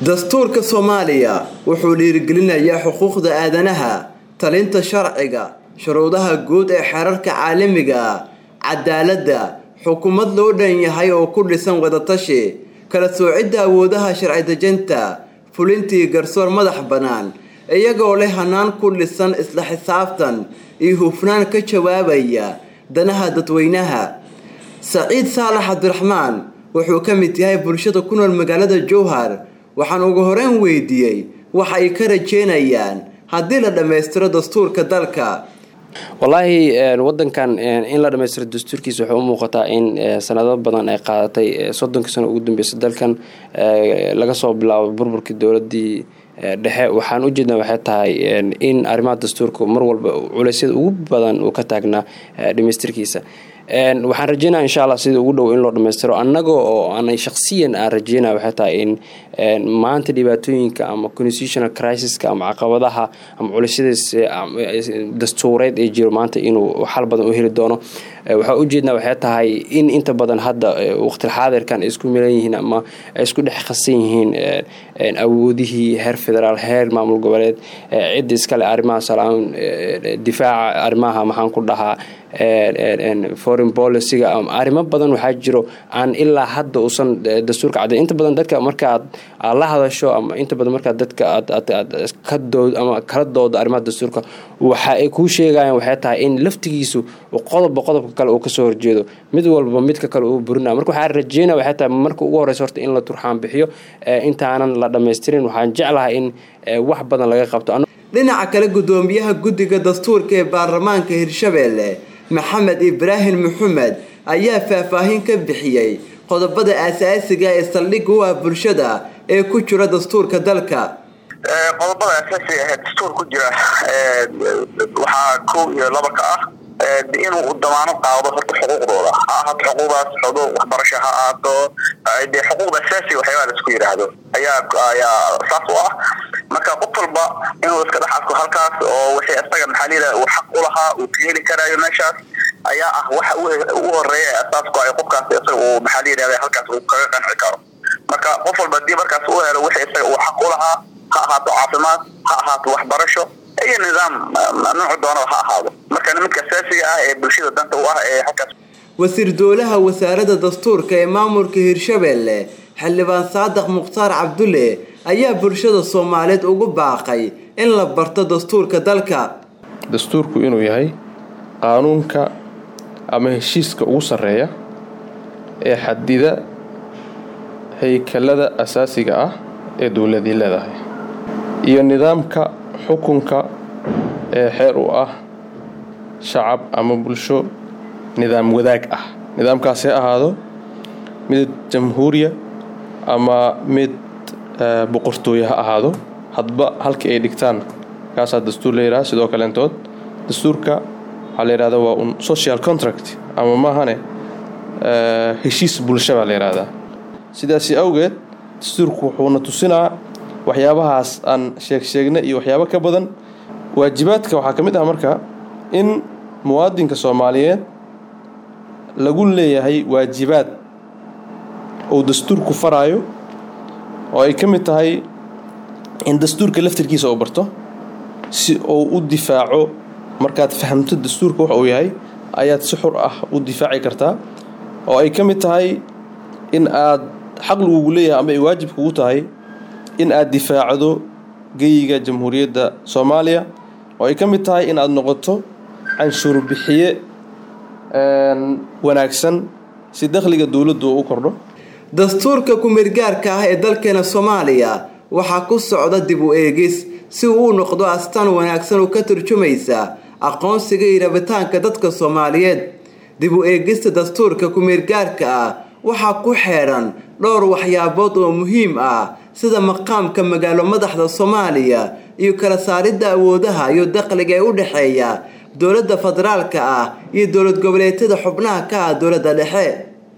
dastuurka soomaaliya wuxuu dhiirigelinayaa xuquuqda aadanaha talinta sharciga shuruudaha guud ee xeerarka caalamiga cadaaladda xukuumad loo dhan yahay oo ku dhisan wadatashi kala soocidda awoodaha sharci dejinta fulintii garsoor madax bannaan iyagoo leh hanaan ku dhisan isla xisaabtan iyo hufnaan ka jawaabaya danaha dadweynaha saciid saalax cabdiraxmaan wuxuu ka mid yahay bulshada ku nool magaalada jowhar waxaan ugu horeyn weydiiyey waxa ay ka rajeynayaan haddii la dhammaystiro dastuurka dalka wallaahi wadankan in la dhamaystiro dastuurkiisa waxay u muuqataa in sanado badan ay qaadatay soddonkii sano ugu dambeysa dalkan laga soo bilaabo burburkii dowladii dhexe waxaan ujeedna waxay tahay in arrimaha dastuurka mar walba culeysyada ugu badan uu ka taagnaa dhamaystirkiisa waxaan rajeynaya insha allah sida ugu dhow in loo dhammaystiro annaga oo aanay shaksiyan aan rajeynaya waxay tahay in maanta dhibaatooyinka ama constitutional crisiska ama caqabadaha ama culeysyadaas dastuureed ee jiro maanta inuu xal badan u heli doono waxaa ujeedna waxay tahay in inta badan hadda waqtilxaadirkan ay isku milan yihiin ama ay isku dhex qasan yihiin awoodihii heer federaal heer maamul goboleed cidda iskale arrimaha salaan difaaca arrimaha maxaan ku dhahaa foreign policyga arrimo badan waxaa jiro aan ilaa hadda uusan dastuurka cadday inta badan dadka markaaad aad la hadasho ama inta badan markaa dadka aad kadood ama kala doodo arrimaha dastuurka waxa ay kuu sheegayaan waxay tahay in laftigiisu qodobba qodobka kale uu kasoo horjeedo mid walba midka kale uu burinaya marka waxaa rajeynaya waxay tahay marka ugu horeysa horta in la turxaan bixiyo intaanan la dhammaystirin waxaan jeclahay in wax badan laga qabto dhinaca kale guddoomiyaha guddiga dastuurka ee baarlamaanka hirshabeelle maxamed ibraahim maxamed ayaa faahfaahin ka bixiyey qodobada aasaasiga ee saldhigga u ah bulshada ee ku jira dastuurka dalka qodobada asaasiga ee dastuur ku jira waxaa kow iyo laba ka ah inuu damaano qaado horta xuquuqdooda ha ahaato xuquuqdaas xuquuq waxbarasho ha ahaato dee xuquuqda asaasiga waxyaabaa la isku yidhaahdo ayaa ayaa saas u ah marka qof walba inuu iska dhex arko halkaas oo wixii isaga maxaa layidhaha uu xaq u lahaa uu ka heli karaayo meeshaas ayaa ah waxa ugu horeeya ee asaasku ay qofkaas isaga uu maxaa layidhahda halkaas uu kaga qanci karo marka qof walba haddii markaas uu helo wixii isaga uu xaq u lahaa ha ahaato caafimaad ha ahaato waxbarasho iyo nidaam noocu doonaba ha ahaado marka midka asaasiga ah ee bulshada danta u ah ee halkaas wasiir dowlaha wasaaradda dastuurka ee maamulka hirshabeelle xildhibaan saadax mukhtaar cabdulle ayaa bulshada soomaaliyeed ugu baaqay in la barto dastuurka dalka dastuurku inuu yahay qaanuunka ama heshiiska ugu sarreeya ee xadida haykalada asaasiga ah ee dowladii leedahay iyo nidaamka xukunka ee xeer u ah shacab ama bulsho nidaam wadaag ah nidaamkaas ha ahaado mid jamhuuriya ama mid boqortooye ha ahaado hadba halkii ay dhigtaan kaasaa dastuur la yidhaha sidoo kaleentood dastuurka waxaa la yidhahda waa un social contract ama maahane heshiis bulsha baa la yidhahdaa sidaasi awgeed dastuurku wuxuuna tusinaa waxyaabahaas aan sheeg sheegna iyo waxyaabo ka badan waajibaadka waxaa ka mid ah marka in muwaadinka soomaaliyeed lagu leeyahay waajibaad uu dastuurku faraayo oo ay ka mid tahay in dastuurka laftirkiisa uu barto si uu u difaaco markaad fahamto dastuurka wax uu yahay ayaad si xur ah u difaaci kartaa oo ay ka mid tahay in aad xaq lagugu leeyahay ama ay waajib kugu tahay in aad difaacdo geyiga jamhuuriyadda soomaaliya oo ay ka mid tahay in aad noqoto canshuur bixiye wanaagsan si dakhliga dowladdu u kordho dastuurka ku-meelgaarka ah ee dalkeena soomaaliya waxaa ku socda dib u eegis si uu u noqdo astaan wanaagsan oo ka turjumaysa aqoonsiga iyo rabitaanka dadka soomaaliyeed dib u eegista dastuurka ku-meelgaarka ah waxaa ku xeedhan dhowr waxyaabood oo muhiim ah sida maqaamka magaalo madaxda soomaaliya iyo kala saaridda awoodaha iyo dakhliga ee u dhexeeya dowladda federaalka ah iyo dowlad goboleedyada xubnaha ka ah dowladda dhexe